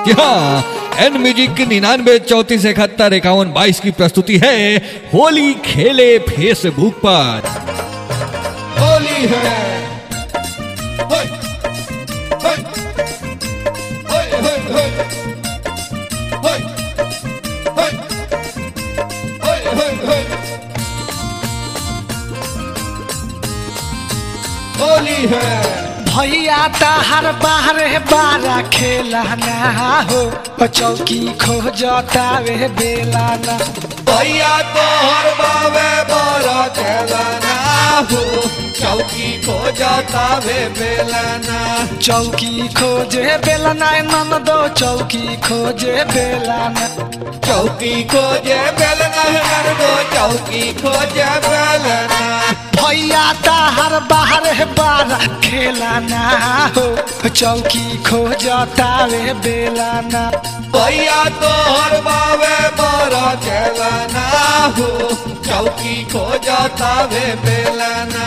जी हाँ N music की निन्यानवे चौतीस इकहत्तर इक्यावन बाईस की प्रस्तुति है होली खेले फेसबुक पर होली है होय, होय, होय, होय, होय, होय, होय, होय, होय, होय। होली है भैया ताहर बाहरे बारा खेला ना हो चौकी खोजतावे बेला ना भैया तोहर बावे बड़ा खेलना हो चौकी खो जाता वे बेलना चौकी खोजे बेला ना नन दो चौकी खोजे बेला ना चौकी खोजे बेलना है दो चौकी खोजे बेलना भैया ताहर बाहरे बारा खेला ना हो चौकी खोजतावे बेला ना भैया तोहर बावे बड़ा खेलना हो चौकी खो जाता वे बेलना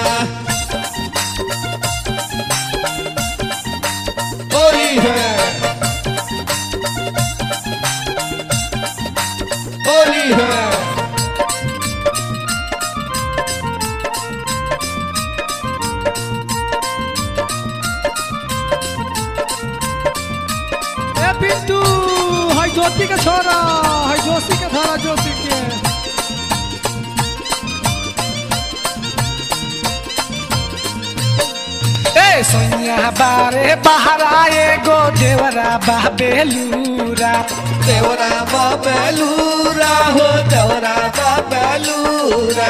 होली है होली है ए पिंटू है ज्योति के छोरा है जोशी के छोरा जोशी के ए सोनिया बारे बहरा एगो देवरा बा बेलूरा देवरा बाबेलूरा हो देवरा बाबेलूरा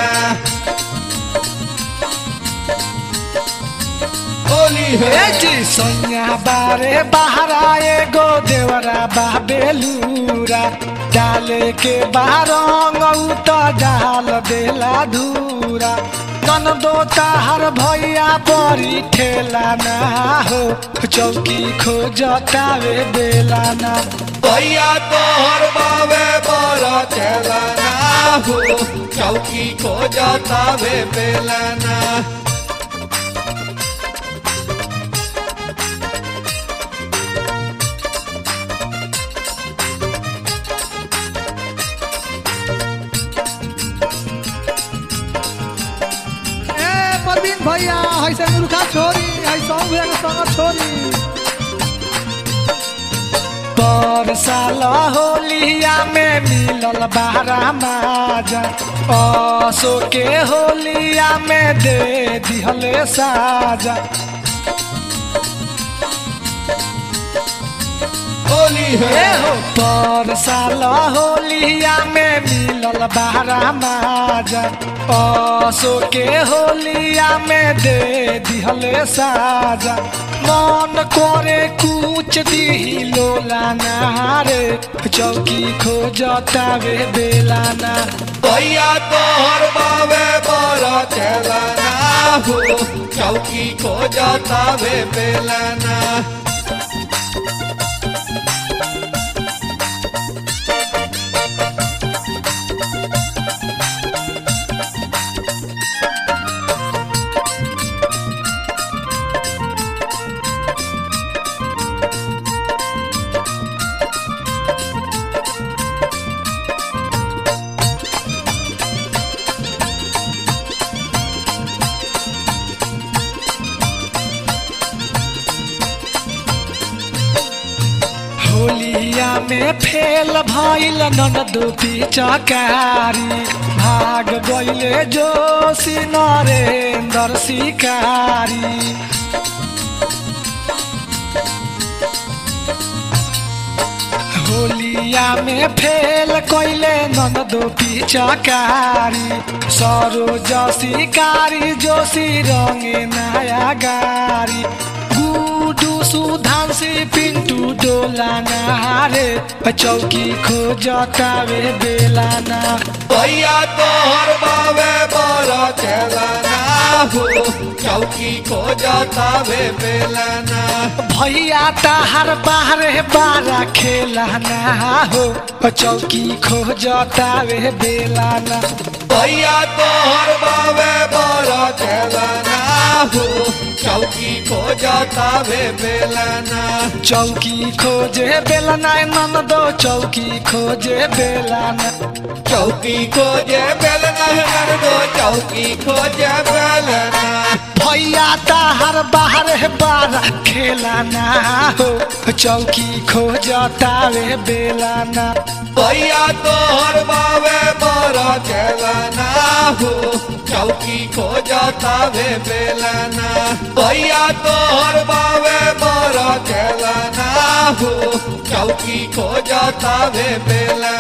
होली ए है जी सोनिया बारे बहरा एगो देवरा बा बेलूरा डाले के बारंग तो डाल देला धूरा कन दो ताहर भैया बड़ी ठेला ना हो चौकी खोजतावे बेला ना भैया तोहर बाबे बड़ा चलना हो चौकी खो जाता वे बेलना ए परवीन भैया है से मुर्खा छोरी है सौ भैया के संग छोरी पर साल होलिया में मिलल बारा माजा असो के होलिया में दे दिहले साजा होली ए है हो पर साल होलिया में मिलल बारा माजा असो के होलिया में दे दिहले साजा मन करे कुछ दी लोलाना रे चौकी खोजतावे बेलाना भैया तोहर बाबे बड़ा चलना हो चौकी खो जाता वे बेलना होलिया में फेल भइल ननदो पिचकारी भाग गइले जोशी नरेन्द्र शिकारी होलिया में फेल कइले ननदो पिचकारी सरोज शिकारी जोशी रंगे नया गारी गुडू सुधांशी पिंटू डोलाना रे चौकी खोजतावे बेलाना भैया तोहर बाबे बड़ा चलना हो चौकी चौकी खोजता वे बेलना भैया ताहर बाहरे बारा खेलाना हो चौकी खोजता वे बेलाना भैया तोहर बावे बड़ा खेलना हो चौकी खोजता वे बेलना चौकी खोजे बेलना नन दो चौकी खोजे बेलाना चौकी खोजे बेलना हर दो चौकी खोजे बेलना भैया ताहर बाहरे बारा खेलाना हो चौकी खोजता वे बेलाना भैया तोहर बावे बड़ा खेलना हो चौकी खोजता वे बेलना भैया तोहर बावे बड़ा खेलना हो चौकी खोजता वे बेलना